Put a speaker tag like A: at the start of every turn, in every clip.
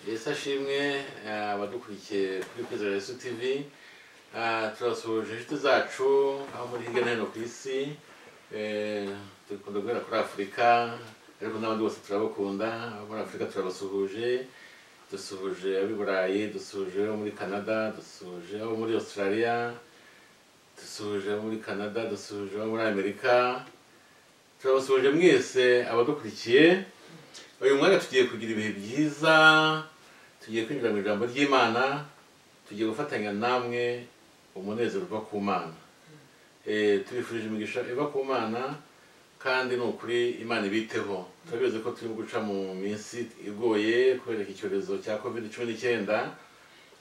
A: yesu ashimwe eh, abadukurikiye kuri kwizera yesu tv Ah, turasuhuje inshuti zacu aho muri hirya no hino ku isi Eh, dukunda guhera kuri afurika ariko n'abandi bose turabakunda abo muri afurika turabasuhuje dusuhuje ab'i burayi dusuhuje abo muri canada dusuhuje abo muri australia dusuhuje abo muri canada dusuhuje abo muri amerika turabasuhuje mwese abadukurikiye uyu mwanya tugiye kugira ibihe byiza tugiye kwinjira mu ijambo ry'imana tugiye gufatanya namwe umunezero uva ku mana Eh, tubifurije imigisha iva ku mana kandi ni ukuri imana ibiteho turabizi ko turi guca mu minsi igoye kubera iki cyorezo cya covid cumi n'icyenda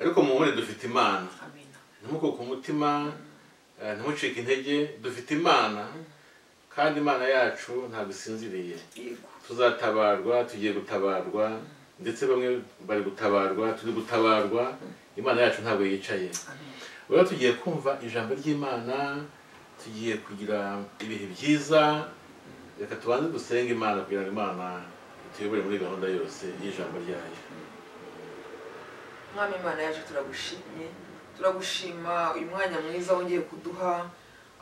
A: ariko mu nkore dufite imana
B: amina
A: ntimukuke umutima eh, ntimucike intege dufite imana kandi imana yacu ntabwo isinziriye
B: yego
A: tuzatabarwa tugiye gutabarwa ndetse bamwe bari gutabarwa turi gutabarwa imana yacu ntabwo yicaye rero tugiye kumva ijambo ry'imana tugiye kugira ibihe byiza reka tubanze dusenge imana kugira ngo imana ituyobore muri gahunda yose y'ijambo ryayo
B: mwami imana yacu turagushimye turagushima uyu mwanya mwiza wongeye kuduha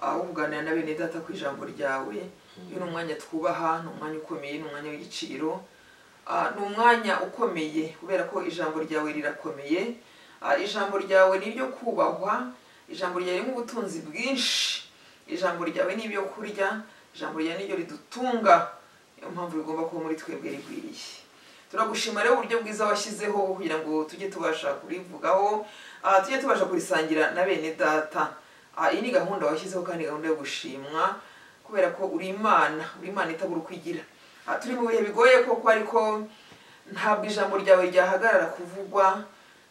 B: ah, wo kuganira na bene data ku ijambo ryawe uyu ni umwanya twubaha ni umwanya ukomeye ni umwanya w'igiciro Ah, ni umwanya ukomeye kubera ko ijambo ryawe rirakomeye Ah, ijambo ryawe ni iryo kubahwa ijambo ryawe ni ubutunzi bwinshi ijambo ryawe ni ibyo kurya ijambo ryawe ni ryo ridutunga niyo mpamvu rigomba kuba muri twebwe rigwiriye turagushima rero uburyo bwiza washyizeho kugira ngo tujye tubasha kurivugaho ah, tujye tubasha kurisangira na bene data Ah, iyi ni gahunda washyizeho kandi gahunda yo gushimwa kubera ko uri imana uri imana itabura uko igira Ah, turi mu bihe bigoye koko ariko ntabwo ijambo ryawe ryahagarara kuvugwa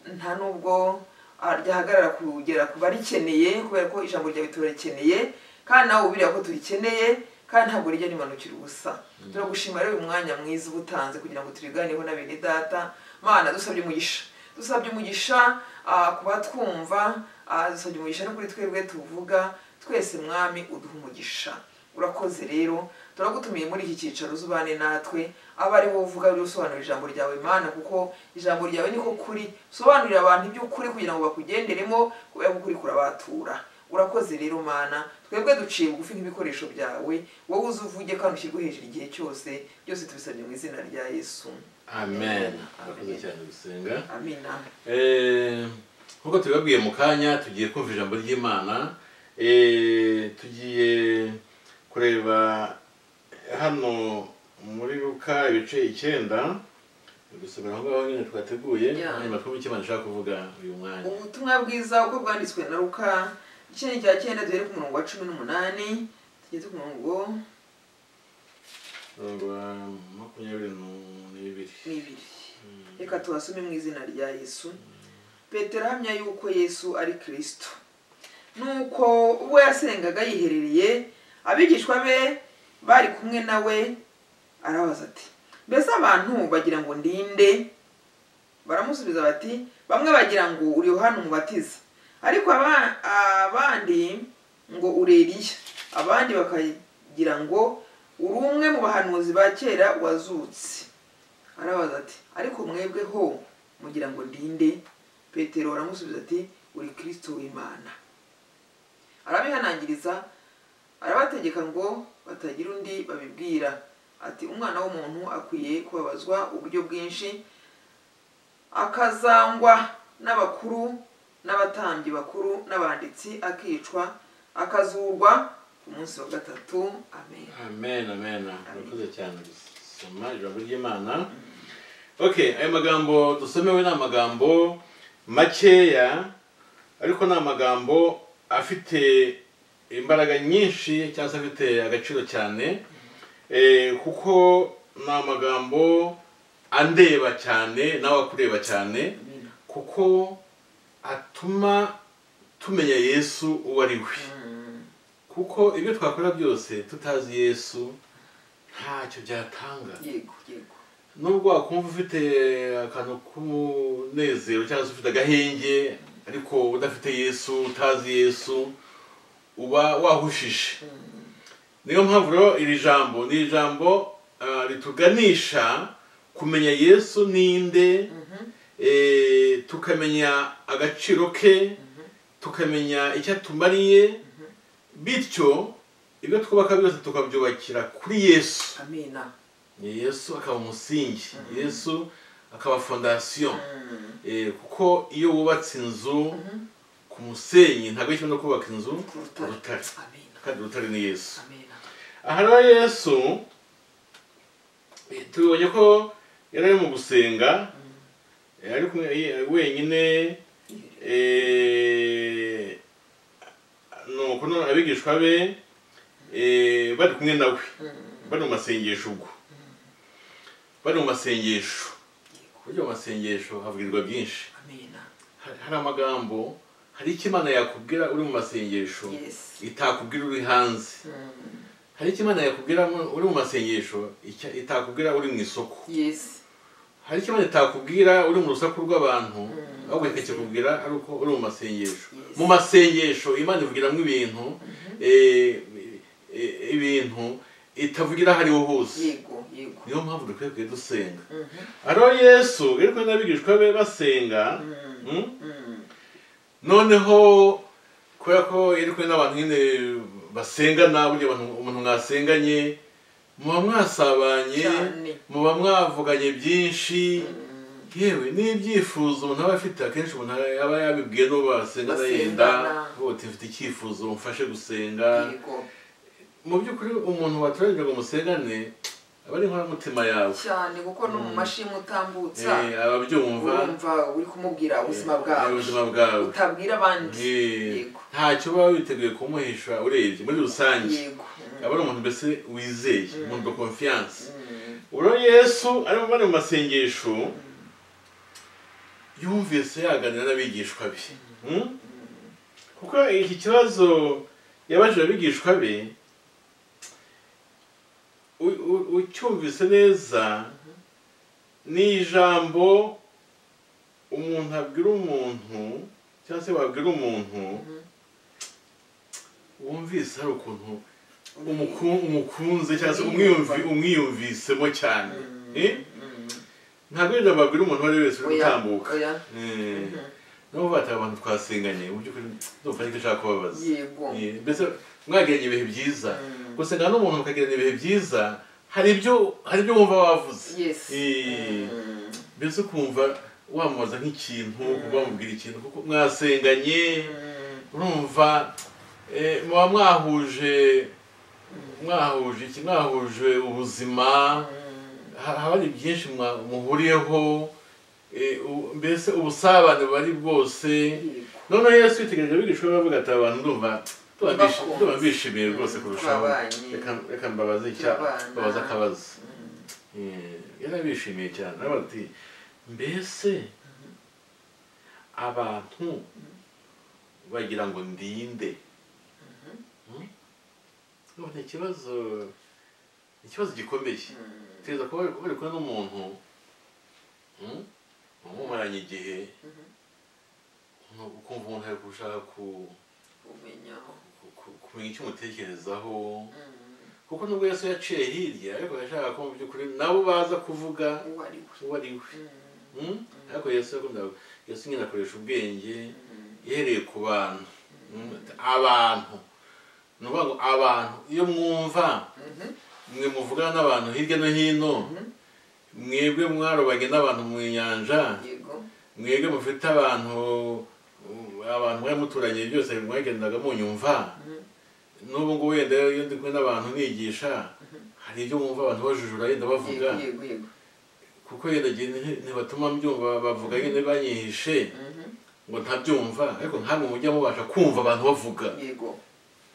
B: nta nubwo ah, ryahagarara kugera ku barikeneye kubera ko ijambo ryawe turikeneye kandi nawe ubiriya ko turikeneye kandi ntabwo rijya rimanukira ubusa turagushima rero uyu mwanya mwiza uba utanze kugira ngo turiganireho na bene data mana dusabye umugisha dusabye umugisha ah, ku batwumva ah, dusabye umugisha no kuri twebwe tuvuga twese mwami uduha umugisha urakoze rero turagutumiye muri iki cyicaro uzubane natwe aba ari wowe uvuga rero usobanura ijambo ryawe mana kuko ijambo ryawe niko kuri usobanurira abantu iby'ukuri kugira ngo bakugenderemo kubera ko ukuri kurabatura urakoze rero mana twebwe duciye bugufi nk'ibikoresho byawe wowe uze uvuge kandi ushyirwe hejuru igihe cyose byose tubisabye mu izina rya yesu
A: amen urakoze cyane gusenga
B: amina
A: Eh, nk'uko tubibabwiye mu kanya tugiye kumva ijambo ry'imana Eh, tugiye kureba hano muri ruka ibice icyenda gusomera aho ngaho nyine twateguye
B: Yeah.
A: hanyuma twumve icyo imana ishaka kuvuga uyu mwanya
B: ubutumwa bwiza uko bwanditswe na ruka igice ni cya cyenda duhere ku murongo wa cumi n'umunani tugeze ku murongo
A: mirongo makumyabiri nu- n'ibiri
B: n'ibiri reka tubasome mu izina rya yesu petero ahamya yuko yesu ari kirisito nuko ubwo yasengaga yiherereye abigishwa be bari kumwe nawe arabaza ati mbese abantu bagira ngo ndinde baramusubiza bati bamwe bagira ngo uri yohana umubatiza ariko aba- abandi ngo uri eliya abandi bakagira ngo uri umwe mu bahanuzi ba kera wazutse arabaza ati ariko mwebwe ho mugira ngo ndinde petero aramusubiza ati uri kirisito w'imana arabihanangiriza arabategeka ngo batagira undi babibwira ati umwana w'umuntu akwiye kubabazwa uburyo bwinshi akazangwa n'abakuru n'abatambyi bakuru n'abanditsi akicwa akazurwa ku munsi wa gatatu amen
A: amen amen urakoze cyane gusoma ijambo ry'imana okay ayo magambo dusomewe ni amagambo makeya ariko ni amagambo afite imbaraga nyinshi cyangwa se afite agaciro cyane eh, kuko ni amagambo andeba cyane nawe akureba cyane kuko atuma tumenya yesu uwo ari we kuko ibyo twakora byose tutazi yesu ntacyo byatanga
B: yego yego
A: nubwo wakumva ufite akantu k'umunezero cyangwa se ufite agahenge ariko udafite yesu utazi yesu uba wahushije niyo mpamvu rero iri jambo ni ijambo ah, rituganisha kumenya yesu ninde
B: Mhm.
A: eh, tukamenya agaciro ke tukamenya icyo atumariye bityo ibyo twubaka byose tukabyubakira kuri yesu
B: amina
A: yesu akaba umusingi yesu akaba fondasiyo Eh, kuko iyo wubatse inzu ku musenyi ntabwo ari kimwe no kubaka inzu
B: ku
A: ku
B: rutare
A: rutare
B: amina
A: kandi urutare ni yesu
B: amina
A: aha rero yesu eh, tubonye ko yari ari mu gusenga eh, ari kumwe eh, wenyine eh, nuko none abigishwa be eh, bari kumwe nawe bari mu masengesho ubwo bari mu masengesho burya mu masengesho havugirwa byinshi
B: amina
A: hari hari amagambo hari icyo imana yakubwira uri mu masengesho
B: yes
A: itakubwira uri hanze
B: Mm.
A: hari icyo imana yakubwira mu- uri mu masengesho icya- itakubwira uri mu isoko
B: yes
A: hari icyo imana itakubwira uri mu rusaku rw'abantu
B: Mm.
A: ahubwo ikakikubwira ari uko uri mu masengesho
B: Yes.
A: mu masengesho imana ivugiramwo ibintu eh, eh, ibintu itavugira aho ariho hose
B: yego yego
A: niyo mpamvu dukwiye kujya dusenga
B: Mhm.
A: ariho yesu yari kumwe n'abigishwa be basenga
B: Mm.
A: mm?
B: Mm.
A: noneho kubera ko yari kumwe n'abantu nyine basengana burya abantu- umuntu mwasenganye muba mwasabanye
B: cyane
A: muba mwavuganye byinshi
B: Mm.
A: yewe n'ibyifuzo umuntu aba afite akenshi umuntu aba yabibwiye n'uwo basengana
B: Basengana.
A: yenda uba uti mfite icyifuzo mfashe gusenga
B: yego
A: mu by'ukuri umuntu watoranyije ngo musengane aba ari inkoramutima yawe
B: cyane kuko no mu mashini utambutsa
A: Eh, ababyumva
B: urumva uri kumubwira ubuzima
A: eh,
B: bwawe
A: ubuzima bwawe
B: utabwira abandi
A: Eh,
B: Yego.
A: ntacyo baba biteguye kumuhisha urebye muri rusange
B: yego
A: aba ari umuntu mbese wizeye umuntu de confiance
B: Mm.
A: urabona yesu arimo bari mu masengesho yumvise yaganira n'abigishwa be Hmm? kuko iki kibazo yabajije abigishwa be u- u- ucyumvise neza ni ijambo umuntu abwira umuntu cyangwa se wabwira umuntu
B: Mhm.
A: wumvise hari ukuntu
B: Mm.
A: umuku- umukunze cyangwa se
B: Umwiyumva.
A: umwiyumvi- umwiyumvisemo cyane
B: Mm.
A: Eh?
B: Mm.
A: ntabwo ari ijambo babwira umuntu uwo ari we wese uri
B: Oya,
A: gutambuka
B: oya.
A: Eh,
B: Mhm.
A: nabo bata abantu twasenganye mu by'ukuri ndumva ariko ushaka kubabaza
B: yego
A: Eh, mbese mwagiranye ibihe byiza
B: Mm.
A: gusengana n'umuntu mukagirana ibihe byiza hari ibyo hari ibyo wumva wavuze
B: yes
A: Eh,
B: Mm.
A: mbese ukumva wamubaza nk'ikintu wamubwira ikintu kuko mwasenganye
B: Mm.
A: urumva eh, muba mwahuje mwahuje iki mwahuje ubuzima
B: Mm.
A: ha- haba hari byinshi mwa- muhuriyeho eh, u- mbese ubusabane buba ari bwose
B: Yego.
A: noneho yesu yitegereje abigishwa be avuga ati aba bantu ndumva tuba bishi-
B: Bakunze.
A: tuba bishimiye rwose
B: Mm,
A: kurushaho
B: twabanye.
A: Reka- reka mbabaze icya
B: Turabana.
A: mbabaze akabazo
B: Mm.
A: Eh, yarabishimiye cyane aravuga ati mbese abantu bagira ngo ndinde Hmm? Urumva ni ikibazo ni ikibazo gikomeye
B: Mm.
A: teza kuba bari bari kumwe n'umuntu hmm? wamumaranye igihe ukumva umuntu ari gushaka ku-
B: umenyaho
A: ku- ku- kumenya icyo umutekerezaho
B: Mm.
A: kuko nubwo yesu yaciye hirya ariko yashakaga ko mu by'ukuri nabo baza kuvuga
B: uwo ari we
A: uwo ari we
B: Mm.
A: Hmm? ariko yesu yakundaga yesu nyine akoresha ubwenge
B: Mm.
A: ihereye ku bantu Hmm? abantu ni ukuvuga ngo abantu iyo mwumva
B: Mhm.
A: mwe muvugana n'abantu hirya no hino
B: Mhm.
A: mwebwe mwarobanye n'abantu mu nyanja
B: yego
A: mwebwe mufite abantu abantu mwari muturanye byose mwagendaga munyumva
B: Mhm.
A: n'ubu ngubu wenda iyo ndi kumwe n'abantu nigisha hari ibyo mwumva abantu bajujura yenda bavuga
B: yego yego yego
A: kuko yenda gihe nti- ntibatuma mbyumva bavuga nyine banyihishe
B: Mhm.
A: ngo ntabyumva ariko ntabwo mujya mubasha kumva abantu bavuga
B: yego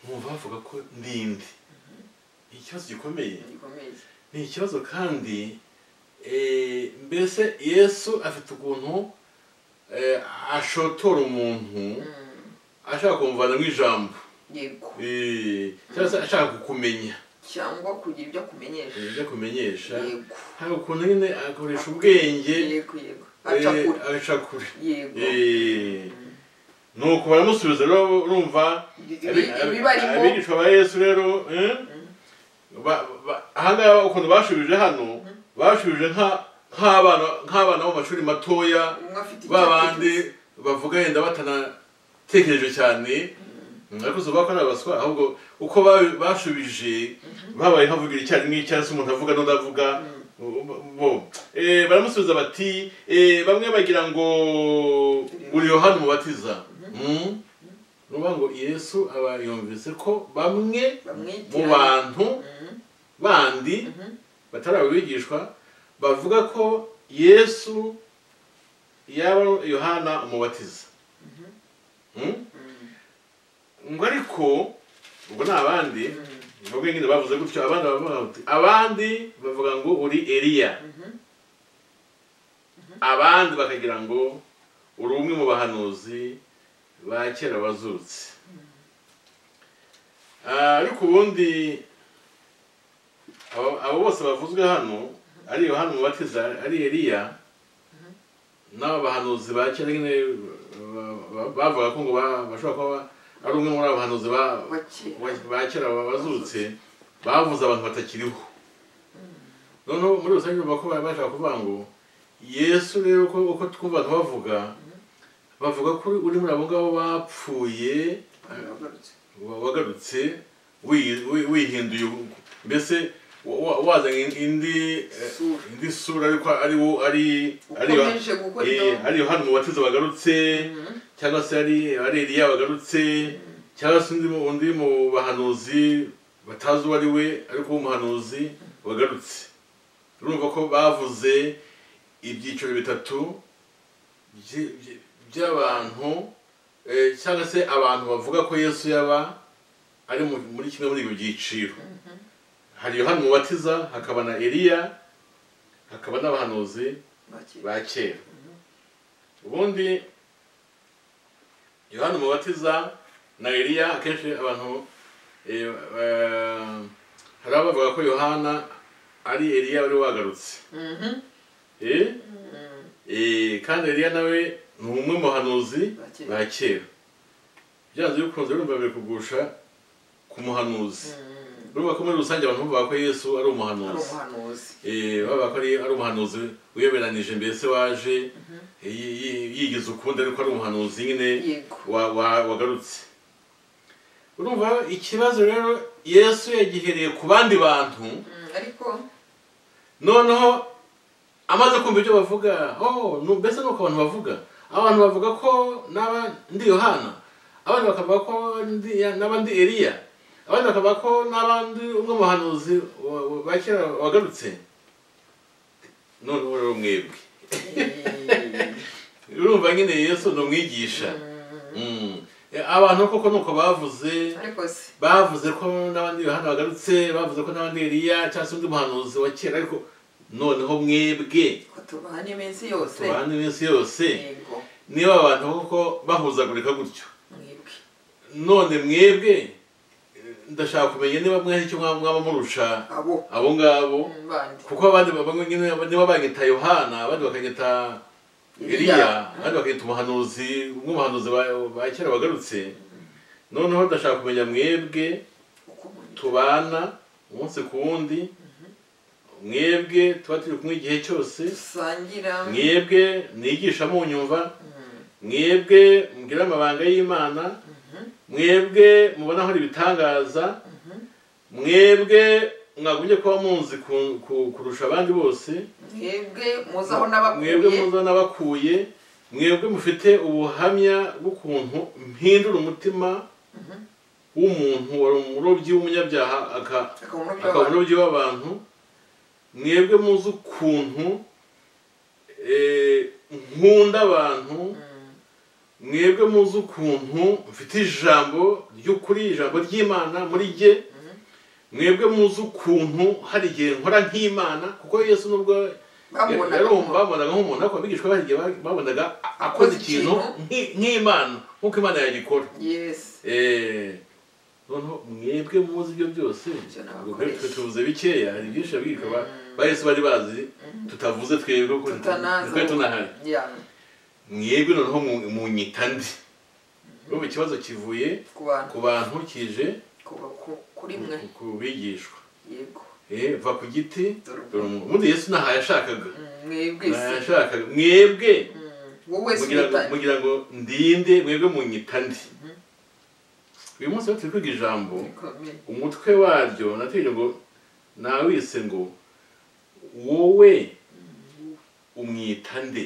A: mwumva bavuga ko ndinde ni ikibazo gikomeye
B: gikomeye
A: ni ikibazo kandi eh, mbese yesu afite ukuntu eh, ashotora umuntu
B: Mm.
A: ashaka kumvana nk'ijambo
B: yego
A: eh, cyangwa se ashaka kukumenya
B: cyangwa kugira ibyo akumenyesha
A: ibyo akumenyesha
B: yego
A: hari ukuntu nyine akoresha ubwenge
B: yego yego
A: eh,
B: acakura
A: acakure
B: yego
A: Eh, nuko baramusubiza rero urumva
B: Ibi-
A: abi- abi-
B: ibibarimo
A: abigishwa ba yesu rero eh, ba- ba- ahangaha ukuntu bashubije hano bashubije nka nk'abana nk'abana bo mu mashuri matoya
B: umwe afite icyo
A: ba
B: atekereza.
A: bandi bavuga yenda batanatekereje cyane ariko si ubwako ari abaswa ahubwo uko babi- bashubije babaye havugira icyarimwe cyangwa se umuntu avuga n'undi avuga bo Eh, baramusubiza bati eh, bamwe bagira ngo uri yohani umubatiza Mm. ni ukuvuga ngo yesu aba yumvise ko bamwe mu
B: bamwitiranya
A: bantu
B: Mhm,
A: bandi
B: mhm.
A: batari abigishwa bavuga ko yesu yaba ari yohana umubatiza Mm? ngo ariko ubwo ni abandi ubwo nyine bavuze gutyo abandi bavuga bati abandi bavuga ngo uri eliya abandi bakagira ngo uri umwe mu bahanuzi ba kera bazutse Ah, ariko ubundi abo abo bose bavuzwe hano ari yohana umubatiza ari eliya n'aba bahanuzi ba kera nyine ba- ba- bavuga ko ngo ba- bashobora kuba ari umwe muri abo bahanuzi ba-
B: Wa kera.
A: wa- ba kera bazutse bavuze abantu batakiriho noneho muri rusange urumva ko bari bashaka kuvuga ngo yesu rero ko uko twumva ntibavuga bavuga ko uri muri abo ngabo bapfuye
B: Bagarutse.
A: wa- wagarutse wi- wi- wihinduye ubu- mbese wa- wa- wazanye indi eh,
B: Sura.
A: indi sura ariko ari wo ari ari yo-
B: Ukomeje gukora
A: eh,
B: ibyo-
A: ari yohana umubatiza wagarutse
B: Mhm.
A: cyangwa se ari ari eliya wagarutse cyangwa se undi mu- undi mu bahanuzi batazi uwo ari we ariko w'umuhanuzi wagarutse urumva ko bavuze ibyiciro bitatu by- by- by'abantu eh, cyangwa se abantu bavuga ko yesu yaba ari mu- muri kimwe muri ibi byiciro hari yohana umubatiza hakaba na eliya hakaba n'abahanuzi
B: Wa kera.
A: ba kera ubundi yohana umubatiza na eliya akenshi abantu eh, eh, hari abavuga ko yohana ari eliya wari wagarutse
B: Mhm,
A: Eh?
B: mhm.
A: Eh, kandi eliya nawe ni umwe mu bahanuzi
B: Ba kera.
A: ba kera byanze bikunze urumva biri kugusha ku muhanuzi
B: Mhm.
A: urumva ko muri rusange abantu bavuga ko yesu ari
B: ari
A: umuhanuzi
B: umuhanuzi
A: Eh, baba ko ari ari umuhanuzi wiyoberanije mbese waje eh, yi- yi- yigize ukundi ariko ari umuhanuzi nyine
B: yego
A: wa- wa- wagarutse urumva ikibazo rero yesu yagihereye ku bandi bantu
B: Mm, ariko
A: noneho amaze kumva ibyo bavuga oh, nu- mbese ni uko abantu bavuga abantu bavuga ko n'aba ndi yohana abandi bakavuga ko ndi- ya- n'aba ndi eliya abandi bakavuga ko n'abandi umwe mu bahanuzi wa- wa- ba kera wagarutse noneho rero mwebwe
B: eh,
A: urumva nyine yesu ni umwigisha
B: mm,
A: Mm. Eh, abantu koko ni uko bavuze
B: ariko se
A: bavuze ko n'abandi yohana bagarutse bavuze ko n'abandi eliya cyangwa se undi muhanuzi wa kera ariko noneho mwebwe
B: ko tubana iminsi yose
A: tubana iminsi yose
B: yego
A: niba abantu koko bahuzagurika gutyo
B: mwibwe
A: none mwebwe eh, ndashaka kumenya niba mwahe icyo mwaba mwaba murusha
B: abo
A: abo ngabo
B: mm, bandi
A: kuko abandi bamwe nyine niba banyita yohana abandi bakanyita eliya abandi bakanyita umuhanuzi umwe mu bahanuzi ba- ba kera bagarutse noneho ndashaka kumenya mwebwe
B: uko umuntu
A: tubana umunsi ku wundi mwebwe tuba turi kumwe igihe cyose
B: dusangira
A: mwebwe nigisha munyumva
B: Mm,
A: mwebwe mbwira amabanga y'imana mwebwe mubona aho ibitangaza mwebwe mwagumye kuba munzi ku- ku- kurusha abandi bose
B: mwebwe muzi aho nabakuye
A: mwebwe muza n'abakuye mwebwe mufite ubuhamya bw'ukuntu mpindura umutima w'umuntu wari umurobyi w'umunyabyaha aka-
B: akaba umurobyi
A: akaba
B: w'abantu
A: umurobyi w'abantu mwebwe muzi ukuntu eh, nkunda abantu
B: Mm,
A: mwebwe muzi ukuntu mfite ijambo ry'ukuri ijambo ry'imana muri jye mwebwe muzi ukuntu hari igihe nkora nk'imana kuko yesu nubwo
B: bamubonaga
A: rero
B: nk'umuntu.
A: babonaga nk'umuntu ariko abigishwa bahigiye babonaga akoze ikintu nki- nk'imana nk'uko imana yagikora
B: yes
A: Eh, noneho mwebwe muzi ibyo byose
B: Ibyo ni
A: ubwo
B: abakoresha.
A: twe tuvuze bikeya hari byinshi abigishwa ba- ba yesu bari bazi tutavuze twebwe kuko
B: tutanazi
A: twari tunahari
B: ya
A: mwebwe noneho mu- munyita ndi urumva ikibazo kivuye
B: ku bantu
A: ku bantu kije
B: ku- ku- kuri mwe
A: ku bigishwa
B: yego
A: Eh, eh va ku giti
B: Dore ubu.
A: dore umuntu ubundi yesu ntaho yashakaga
B: Mm, mwebwe
A: ntaho
B: se
A: yashakaga mwebwe
B: Mm, wowe se
A: mugira ngo
B: witanye
A: mugira ngo ndinde mwebwe munyita ndi uyu munsi rero turi kwiga ijambo
B: Bikomeye.
A: umutwe waryo natekereje ngo nawise ngo wowe umwita nde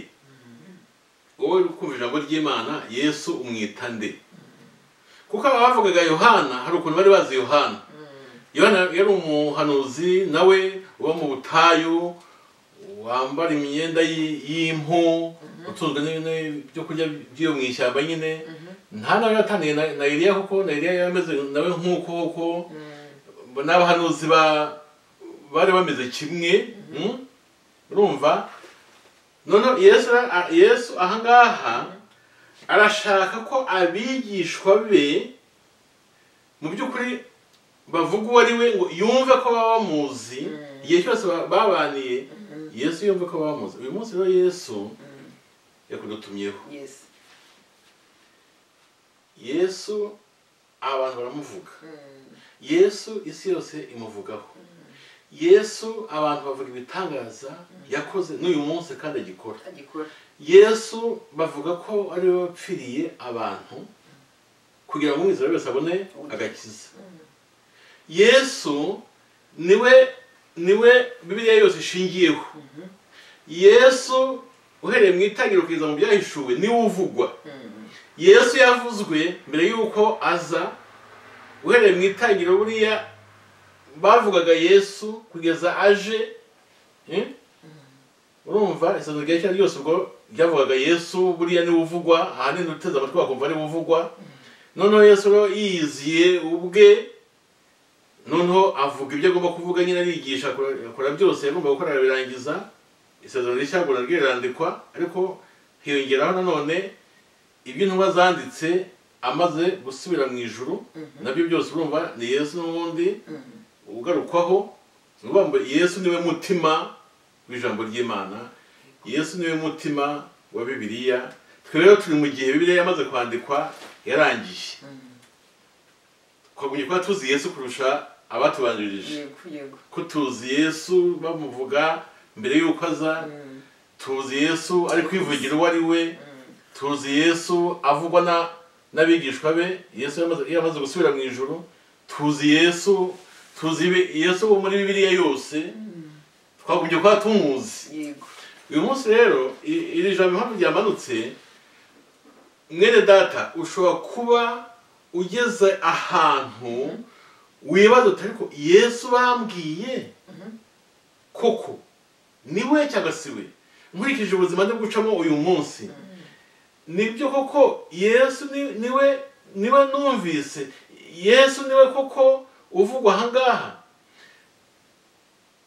A: wowe uri kumva ijambo ry'imana yesu umwita nde kuko aba bavugaga yohana hari ukuntu bari bazi yohana
B: Mm,
A: yohana yari umuhanuzi nawe uba mu butayu wambara imyenda y- y'impu utunzwe n'ibyo kurya by'iyo mu ishyamba nyine
B: mhm,
A: nta nawe yataniye na na Eliya kuko na Eliya yari ameze nawe nk'uko kuko
B: mm,
A: n'abahanuzi ba bari bameze kimwe mm? urumva noneho yesu ara- yesu ahangaha arashaka ko abigishwa be mu by'ukuri bavuga uwo ari we ngo yumve ko baba bamuzi
B: Mm.
A: igihe cyose ba- babaniye
B: mhm,
A: yesu yumve ko bamuzi uyu munsi rero yesu
B: mm.
A: yakudutumyeho
B: Yes.
A: yesu abantu baramuvuga
B: Mm,
A: yesu isi yose imuvugaho yesu abantu bavuga ibitangaza yakoze n'uyu munsi kandi agikora
B: agikora.
A: yesu bavuga ko ari we wapfiriye abantu kugira ngo umwizera wese abone agakiza yesu niwe niwe bibiliya yose ishingiyeho
B: Mhm,
A: yesu uhereye mu itangiriro kugeza mu byahishuwe niwe uvugwa
B: mm,
A: yesu yavuzwe mbere y'uko aza uhereye mu itangiriro buriya bavugaga yesu kugeza aje eh? urumva isano rya cyane ryose ubwo ryavugaga yesu buriya niwe uvugwa ahanini uteze amatwi wakumva ariwe uvugwa noneho yesu rero yiyiziye ubwe noneho avuga ibyo agomba kuvuga nyine arigisha akora- akora byose yagomba gukora arabirangiza isezerano rishya ngo naryo rirandikwa ariko hiyongeraho nanone ibyo intumwa zanditse amaze gusubira mu ijuru nabyo byose urumva ni yesu n'ubundi
B: mm.
A: ugarukwaho ni ukuvuga ngo yesu niwe mutima w'ijambo ry'imana yesu niwe mutima wa bibiliya twe rero turi mu gihe bibiliya yamaze kwandikwa yarangiye twagumye kuba tuzi yesu kurusha abatubanjirije
B: Yego, yego.
A: ko tuzi yesu bamuvuga mbere y'uko aza
B: Mm,
A: tuzi yesu ari kwivugira uwo ari we
B: mm,
A: tuzi yesu avugwa na n'abigishwa be yesu yamaze- yamaze gusubira mu ijuru tuzi yesu tuzi ibi- yesu wo muri bibiliya yose
B: mm.
A: twagombye kuba tumuzi
B: Yego.
A: uyu munsi rero i- iri jambo impamvu ryamanutse mwene data ushobora kuba ugeze ahantu wibaza uti ariko yesu bambwiye
B: Mhm.
A: koko ni we cyangwa si we nkurikije ubuzima ndi gucamo uyu munsi nibyo koko yesu ni- niwe niwe numvise yesu niwe koko uvugwa ahangaha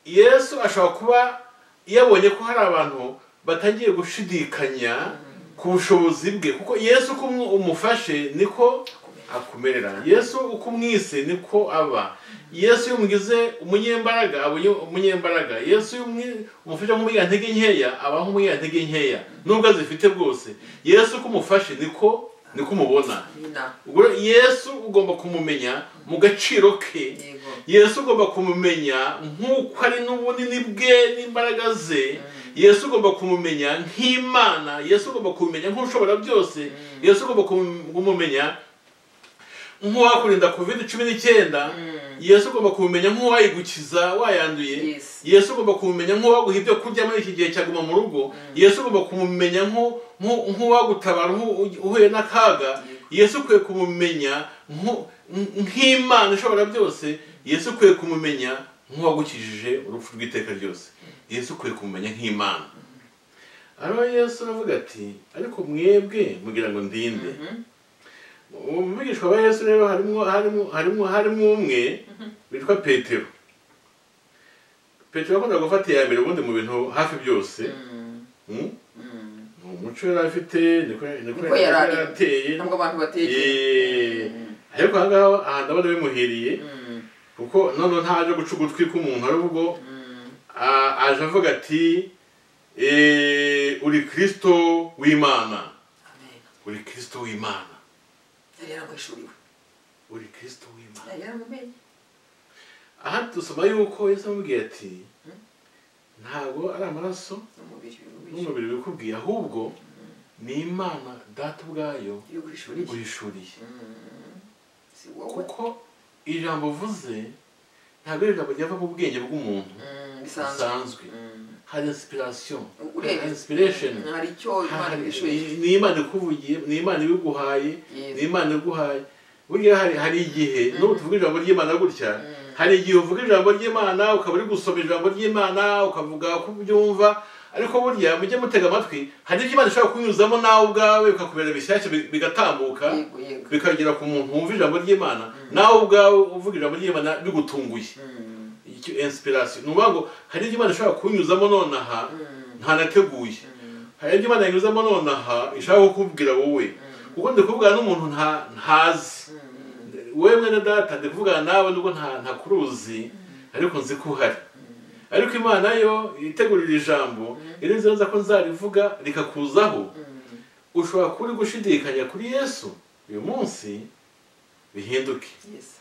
A: yesu ashobora kuba yabonye ko hari abantu batangiye gushidikanya ku bushobozi bwe kuko yesu uko umu- umufashe niko akumerera yesu uko umwise niko aba yesu iyo umugize umunyembaraga aba uyu- umunyembaraga yesu iyo umwi- umufashe nk'umunyantege nkeya aba nk'umunyantege nkeya nubwo azifite bwose yesu uko umufashe niko niko umubona
B: Nina.
A: ubwo rero yesu ugomba kumumenya mu gaciro ke
B: Yego.
A: yesu ugomba kumumenya nk'uko ari n'ubunini bwe n'imbaraga ze
B: Mm.
A: yesu ugomba kumumenya nk'imana yesu ugomba kumumenya nk'ushobora byose yesu ugomba kumu- kumumenya nk'uwakurinda covid cumi n'icyenda
B: Mm.
A: yesu ugomba kumumenya nk'uwayigukiza wayanduye
B: Yes.
A: yesu ugomba kumumenya nk'uwaguha ibyo kurya muri iki gihe cyaguma mu rugo yesu ugomba kumumenya nk'u- nk'u- nk'uwagutabara uhu- uhuye n'akaga yesu ukwiye kumumenya nk'u- nk'imana ishobora byose yesu ukwiye kumumenya nk'uwagukijije urupfu rw'iteka ryose yesu ukwiye kumumenya nk'imana hano yesu aravuga ati ariko mwebwe mugira ngo ndinde
B: Mhm.
A: mu bigishwa ba yesu rero harimo harimo harimo harimo umwe witwa petero petero akunda gufata iya mbere ubundi mu bintu hafi byose
B: Mm,
A: Mm?
B: mm.
A: ni umuco yari afite niko niko
B: Niko
A: yari
B: yari ari.
A: ateye
B: ntabwo abantu
A: Eh,
B: batekereza
A: ariko aha ngaha aha ndabona bimuhiriye
B: Mm,
A: kuko noneho ntaje guca ugutwi k'umuntu ahubwo
B: mm,
A: a- aje avuga ati eh, uri kirisito w'imana
B: amen.
A: uri kirisito w'imana
B: yari yaramwishuriwe
A: uri kirisito w'imana
B: yari yaramumenye
A: aha dusoma yuko yesu amubwiye ati ntabwo ari amaraso
B: n'umubiri w'ibiryo
A: n'umubiri bikubwiye ahubwo ni imana data ubwayo
B: yo guhishurira
A: urihishuriye
B: Mm. si wowe
A: kuko iri jambo uvuze ntabwo ari ijambo ryava mu bwenge bw'umuntu
B: Mm, bisanzwe
A: busanzwe
B: Mm.
A: hari inspiration
B: urebye
A: hari inspiration
B: hari icyo imana
A: Hari-
B: ihishuye
A: ni imana ikuvugiye ni imana ibiguhaye ni
B: Yes.
A: imana iguhaye burya hari hari igihe n'ubu tuvuga ijambo ry'imana gutya
B: Mm.
A: hari igihe uvuga ijambo ry'imana ukaba uri gusoma ijambo ry'imana ukavuga uko ubyumva ariko burya mujye mutega amatwi hari ibyo imana ishobora kunyuzamo nawe ubwawe bikakubera bishyashya bi- bigatambuka
B: yego yego
A: bikagera ku muntu wumva ijambo ry'imana nawe ubwawe uvuga ijambo ry'imana bigutunguye
B: Mm.
A: icyo inspiration ni ukuvuga ngo hari ibyo imana ishobora kunyuzamo nonaha
B: Mm.
A: ntanateguye
B: Mm.
A: hari ibyo imana yanyuzamo nonaha ishaka kukubwira wowe kuko ndi kuvugana n'umuntu nta- ntazi
B: Mm.
A: wowe mwene data ndi kuvugana nawe nubwo nta ntakuruzi ariko nzi ko uhari ariko imana yo itegurira ijambo irizi neza ko nzarivuga rikakuzaho
B: Mm.
A: ushobora kuba uri gushidikanya kuri yesu uyu munsi bihinduke
B: Yes.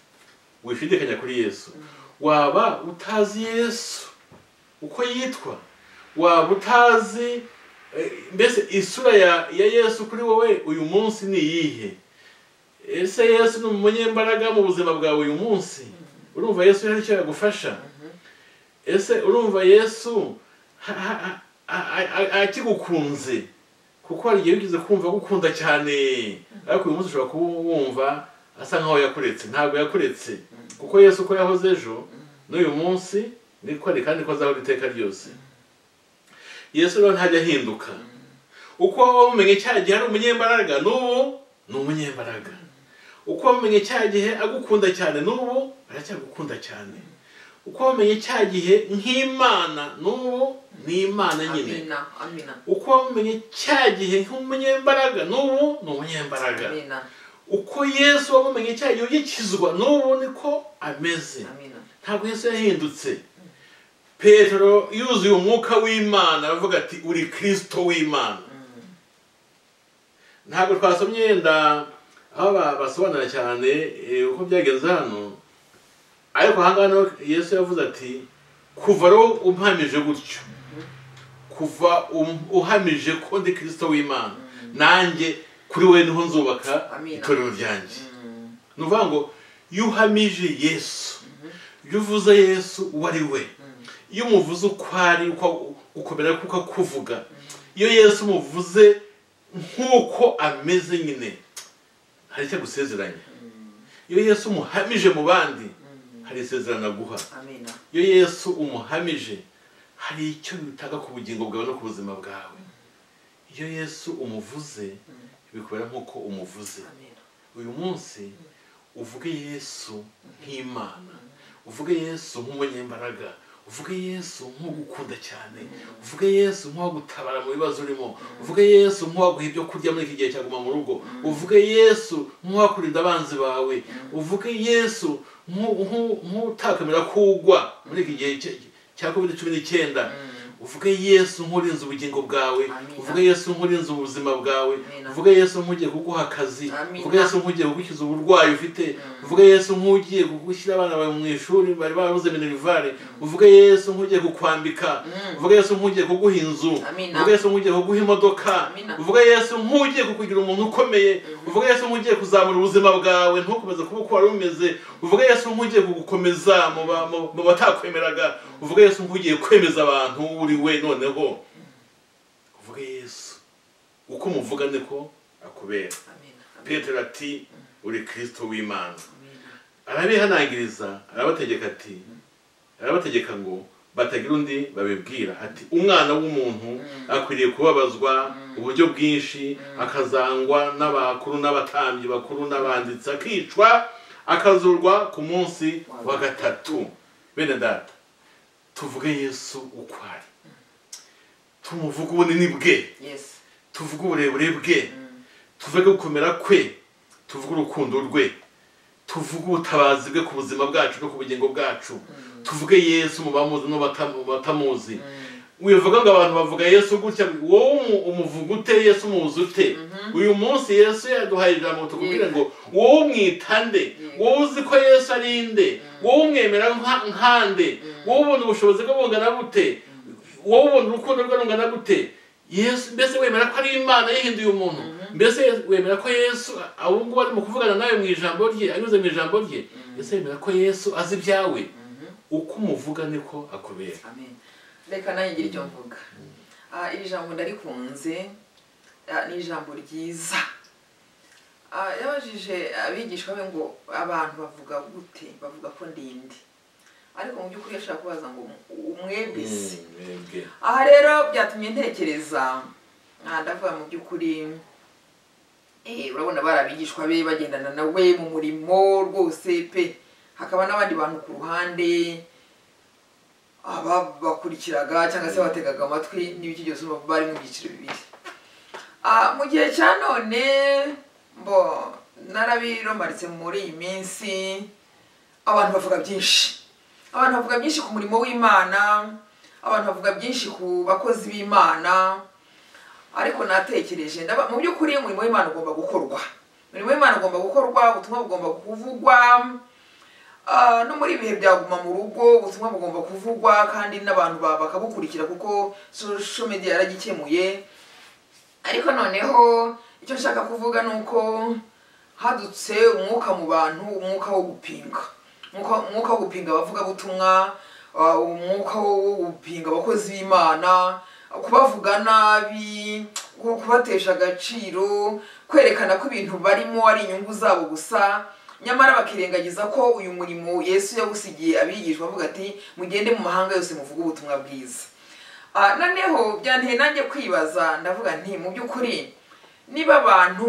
A: wishidikanya kuri yesu waba utazi yesu uko yitwa waba utazi eh, mbese isura ya, ya yesu kuri wowe uyu munsi ni iyihe ese yesu ni umunyembaraga mu buzima bwawe uyu munsi urumva yesu hari icyo yagufasha ese urumva yesu ha- ha- ha- a- a- a- akigukunze kuko hari igihe wigeze kumva agukunda cyane ariko uyu munsi ushobora kuba wumva asa nkaho yakuretse ntabwo yakuretse kuko yesu uko yahoze ejo n'uyu munsi niko ari kandi ko azahora iteka ryose yesu rero ntajya ahinduka uko waba wamumenye cya gihe ari umunyembaraga n'ubu ni umunyembaraga uko wamenye cya gihe agukunda cyane n'ubu aracyagukunda cyane uko wamenye cya gihe nk'imana n'ubu ni imana nyine
B: amina amina
A: uko wamumenye cya gihe nk'umunyembaraga n'ubu ni umunyembaraga
B: amina
A: uko yesu wamumenye cya gihe ugikizwa n'ubu niko ameze
B: amina
A: ntabwo yesu yahindutse petero yuzuye umwuka w'imana aravuga ati uri kirisito w'imana ntabwo twasomye yenda aho ba- basobanura cyane eh, uko byagenze hano ariko aha ngaha naho yesu yavuze ati kuva rero umpamije gutyo kuva um- uhamije ko ndi kirisito w'imana nanjye kuri we niho nzubaka
B: Amina.
A: itorero ryanjye
B: Mm.
A: ni ukuvuga ngo iyo uhamije yesu iyo uvuze yesu uwo ari we iyo umuvuze uko ari uko- ukomera kuko akuvuga iyo yesu umuvuze nk'uko ameze nyine hari icyo agusezeranya iyo yesu umuhamije mu bandi hari isezerano aguha
B: amina
A: iyo yesu umuhamije hari icyo bitanga ku bugingo bwawe no ku buzima bwawe iyo yesu umuvuze bikubera nk'uko umuvuze
B: amina
A: uyu munsi uvuge yesu nk'imana uvuge yesu nk'umunyembaraga uvuge yesu nk'ugukunda cyane uvuge yesu nk'uwagutabara mu bibazo urimo uvuge yesu nk'uwaguha ibyo kurya muri iki gihe cya guma mu rugo uvuge yesu nk'uwakurinda abanzi bawe uvuge yesu nk'u- nk'u- nk'utakwemera ko ugwa muri iki gihe cya- cya covid cumi n'icyenda uvuge yesu nk'urinze ubugingo bwawe
B: Amina.
A: uvuge yesu nk'urinze ubuzima bwawe
B: Amina.
A: uvuge yesu nk'ugiye kuguha akazi
B: Amina.
A: uvuge yesu nk'ugiye kugukiza uburwayi ufite uvuge yesu nk'ugiye kugushyira abana bawe mu ishuri bari babuze minerivare uvuge yesu nk'ugiye kukwambika uvuge yesu nk'ugiye kuguha inzu
B: Amina.
A: uvuge yesu nk'ugiye kuguha imodoka
B: Amina.
A: uvuge yesu nk'ugiye kukugira umuntu ukomeye uvuge yesu nk'ugiye kuzamura ubuzima bwawe ntukomeze kuba uko wari umeze uvuge yesu nk'ugiye kugukomeza mu ba- mu- mu batakwemeraga uvuge yesu nk'ugiye kwemeza abantu uri we noneho uvuge yesu uko umuvuga niko akubera
B: amina
A: petero ati uri kirisito w'imana
B: amina
A: arabihanangiriza arabategeka ati arabategeka ngo batagira undi babibwira ati umwana w'umuntu akwiriye kubabazwa uburyo bwinshi akazangwa n'abakuru n'abatambyi bakuru n'abanditsi akicwa akazurwa ku munsi wa gatatu bene data tuvuge yesu uko ari tumuvuge ubunini bwe
B: yes
A: tuvuge uburebure bwe tuvuge gukomera kwe tuvuge urukundo rwe tuvuge ubutabazi bwe ku buzima bwacu no ku bugingo bwacu tuvuge yesu mu bamuzi no mu batamuzi wivuga ngo abantu bavuga yesu gutya wowe umu- umuvuga ute yesu umuzi ute uyu munsi yesu yaduhaye ijambo tukubwire ngo wowe umwita nde wowe uzi ko yesu ari nde wowe umwemera nka- nkande wowe ubona ubushobozi bwe bungana bute wowe ubona urukundo rwe rungana gute yesu mbese wemera ko ari imana yihinduye umuntu mbese wemera ko yesu abo ngubu arimo kuvugana nawe mu ijambo rye anyuze mu ijambo rye mbese wemera ko yesu azi ibyawe uko umuvuga niko akubera
B: amen reka nanjye ngire icyo mvuga Ah, iri jambo ndarikunze Ah, ni ijambo ryiza Ah, yabajije abigishwa be ngo abantu bavuga gute bavuga ko ndinde ariko mu by'ukuri yashaka kubaza ngo umwembese
A: mwebwe
B: aha rero byatumye ntekereza Ah, ndavuga mu by'ukuri eh, urabona bari abigishwa be bagendana nawe mu murimo rwose pe hakaba n'abandi bantu ku ruhande ababakurikiraga cyangwa se bategaga amatwi n'ibiki byose urumva bari mu byiciro bibiri Ah, mu gihe cya none mbo narabiromaritse muri iyi minsi abantu bavuga byinshi abantu bavuga byinshi ku murimo w'imana abantu bavuga byinshi ku bakozi b'imana ariko natekereje ndaba mu by'ukuri umurimo w'imana ugomba gukorwa umurimo w'imana ugomba gukorwa ubutumwa bugomba kuvugwa Ah, no muri ibihe byaguma mu rugo ubutumwa bugomba kuvugwa kandi n'abantu ba- bakabukurikira kuko social media yaragikemuye ariko noneho icyo nshaka kuvuga ni uko hadutse umwuka mu bantu umwuka wo gupinga Umwuka- umwuka wo gupinga abavugabutumwa ah, umwuka wo wo gupinga abakozi b'imana kubavuga nabi ku- kubatesha agaciro kwerekana ko ibintu barimo ari inyungu zabo gusa nyamara bakirengagiza ko uyu murimo yesu yawusigiye abigishwa avuga ati mugende mu mahanga yose muvuge ubutumwa bwiza Ah, noneho byanteye nanjye kwibaza ndavuga nti mu by'ukuri niba abantu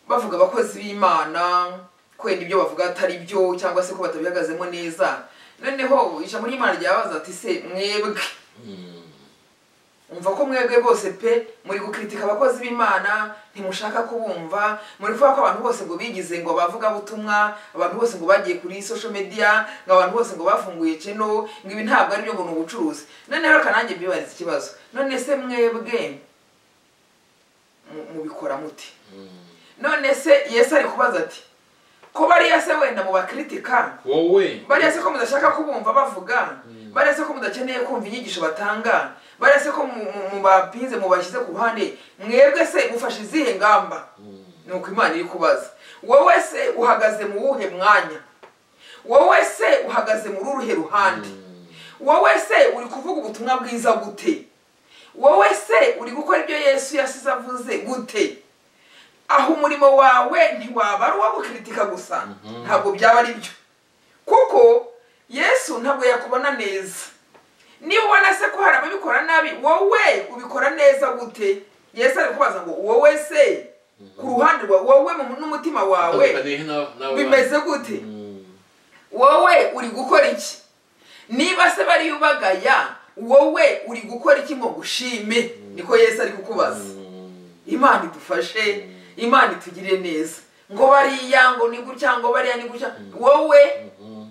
B: bavuga abakozi b'imana kwenda ibyo bavuga atari byo cyangwa se ko batabihagazemo neza noneho ijambo ry'imana ryabaza ati se mwebwe umva ko mwebwe bose pe muri gukritika abakozi b'imana ntimushaka kubumva muri kuvuga ko abantu bose ngo bigize ngo bavuga butumwa abantu bose ngo bagiye kuri social media ngo abantu bose ngo bafunguye channel ngo ibi ntabwo ari byo ngo ni ubucuruzi noneho reka nanjye mbibarize ikibazo none se mwebwe mu- mubikora mute none se yesu ari kubaza ati ko bariya se wenda mu bakritika
A: wowe
B: bariya se ko mudashaka kubumva bavuga bariya se ko mudakeneye kumva inyigisho batanga bariya se ko mu- mu- mubapinze mubashyize ku ruhande mwebwe se mufashe izihe ngamba ni uko imana iri kubaza wowe se uhagaze mu wuhe mwanya wowe se uhagaze muri uruhe ruhande wowe se uri kuvuga ubutumwa bwiza gute wowe se uri gukora ibyo yesu yasize avuze gute aho umurimo wawe ntiwaba ari uwo gukritika gusa ntabwo byaba ari byo kuko yesu ntabwo yakubona neza niba ubona se ko hari ababikora nabi wowe ubikora neza gute yesu ari kubaza ngo wowe se ku ruhande rwawe wowe mu- n'umutima wawe
A: utandukaniye na- n'abo
B: bimeze gute
A: Mm.
B: wowe uri gukora iki niba se bariyubagaya wowe uri gukora iki ngo gushime niko yesu ari kukubaza
A: Mm.
B: imana idufashe imana itugirire neza ngo bariya ngo ni gutya ngo bariya ni gutya wowe
A: Mhm.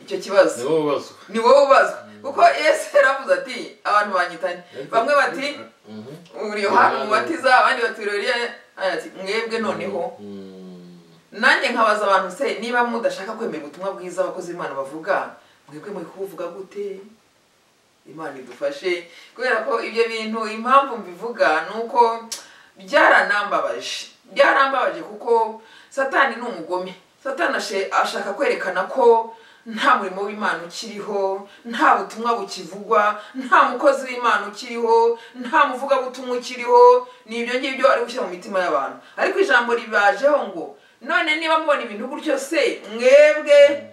B: icyo kibazo
A: nibo babazwa
B: ni wowe ubazwa kuko yesu yaravuze ati abantu banyitanye bamwe bati
A: Mhm.
B: uri yohana umubatiza abandi bati uri Eliya." Aya ati mwebwe noneho
A: Mm.
B: nanjye nkabaza abantu se niba mudashaka kwemera ubutumwa bwiza abakozi b'imana bavuga mwebwe muri kubuvuga gute imana idufashe kubera ko ibyo bintu impamvu mbivuga ni uko byaranambabaje byarambabaje kuko satani ni umugome satani ashe- ashaka kwerekana ko nta murimo w'imana ukiriho nta butumwa bukivugwa nta mukozi w'imana ukiriho nta muvugabutumwa ukiriho ni ibyo ngibyo ari gushyira mu mitima y'abantu ariko ijambo ribajeho ngo none niba mubona ibintu gutyo se mwebwe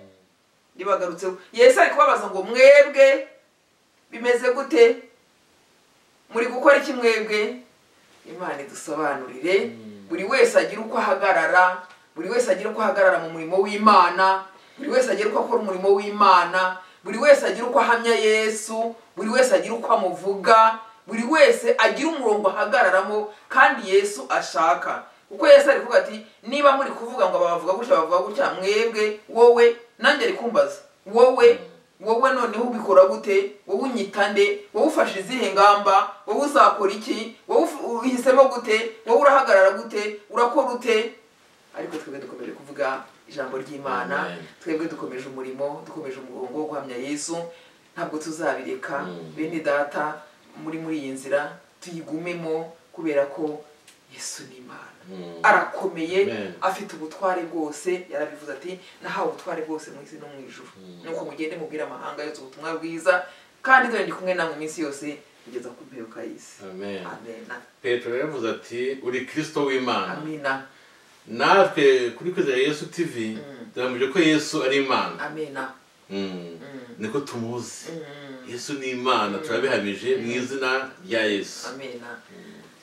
B: ribagarutseho yesu ari kubabaza ngo mwebwe bimeze gute muri gukora iki mwebwe imana idusobanurire buri wese agira uko ahagarara buri wese agira uko ahagarara mu murimo w'imana buri wese agira uko akora umurimo w'imana buri wese agira uko ahamya yesu buri wese agira uko amuvuga buri wese agira umurongo ahagararamo kandi yesu ashaka kuko yesu ari kuvuga ati niba muri kuvuga ngo babavuga gutya bavuga gutya mwebwe wowe nanjye ari kumbaza wowe wowe noneho ubikora gute wowe unyita nde wowe ufashe izihe ngamba wowe uzakora iki wowe ufu- uhisemo gute wowe urahagarara gute urakora ute ariko twebwe dukomeje kuvuga ijambo ry'imana
A: Amen.
B: twebwe dukomeje umurimo dukomeje umurongo wo guhamya yesu ntabwo tuzabireka
A: Mm.
B: bene data muri muri iyi nzira tuyigumemo kubera ko yesu ni imana
A: Mm.
B: arakomeye
A: Amen.
B: afite ubutware bwose yarabivuze ati nahawe ubutware bwose mu isi no mu ijuru nuko mugende mubwire amahanga yose ubutumwa bwiza kandi dore ndi kumwe namwe iminsi yose kugeza ku mperuka y'isi
A: Amen.
B: amena
A: petero yaravuze ati uri kirisito w'imana
B: amena
A: natwe kuri kwizera yesu tv
B: Mm.
A: tugamije ko yesu ari imana
B: amena
A: Mm.
B: Mm.
A: niko tumuzi
B: Mm.
A: yesu ni imana turabihamije mu izina rya yesu
B: amena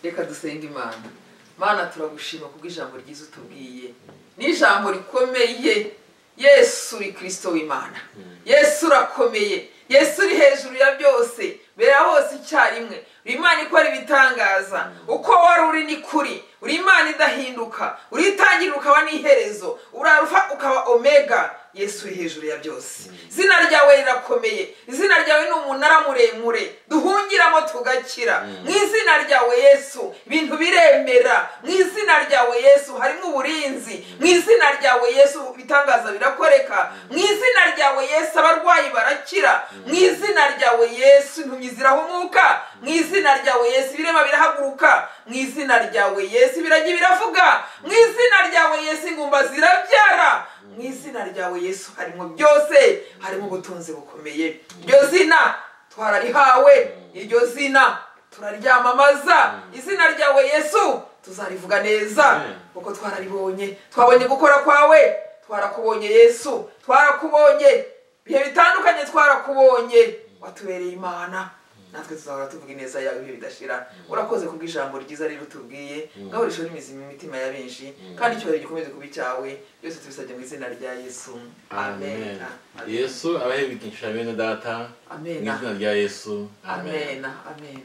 B: reka dusenga imana mana turagushima kubw'ijambo ryiza utubwiye n'ijambo rikomeye yesu uri kirisito w'imana yesu urakomeye yesu uri hejuru ya byose bera hose icyarimwe uri imana ikora ibitangaza uko wari uri ni kuri uri imana idahinduka uri itangira ukaba n'iherezo uri arufa ukaba omega yesu uri hejuru ya byose izina ryawe rirakomeye izina ryawe ni umunara muremure duhungiramo tugakira mu izina ryawe yesu ibintu biremera mu izina ryawe yesu harimo uburinzi mu izina ryawe yesu ibitangaza birakoreka mu izina ryawe yesu abarwayi barakira mu izina ryawe yesu impumyi zirahumuka mu izina ryawe yesu ibirema birahaguruka mu izina ryawe yesu ibiragi biravuga mu izina ryawe yesu ingumba zirabyara mu izina ryawe yesu harimo byose harimo ubutunzi bukomeye iryo zina twararihawe iryo zina turaryamamaza izina ryawe yesu tuzarivuga neza
A: Amen.
B: kuko twararibonye twabonye gukora kwawe twarakubonye yesu twarakubonye ibihe bitandukanye twarakubonye watubereye imana natwe tuzahora tuvuga ineza yawe ibihe bidashira urakoze kubw'ijambo ryiza rero utubwiye ngahoresheho n'imizi mu mitima ya benshi kandi icyubahiro gikomeze kuba icyawe byose tubisabye mu izina rya yesu
A: amen
B: amena
A: yesu abahe bigisha bene data mu
B: amena
A: izina rya yesu amen
B: amena amena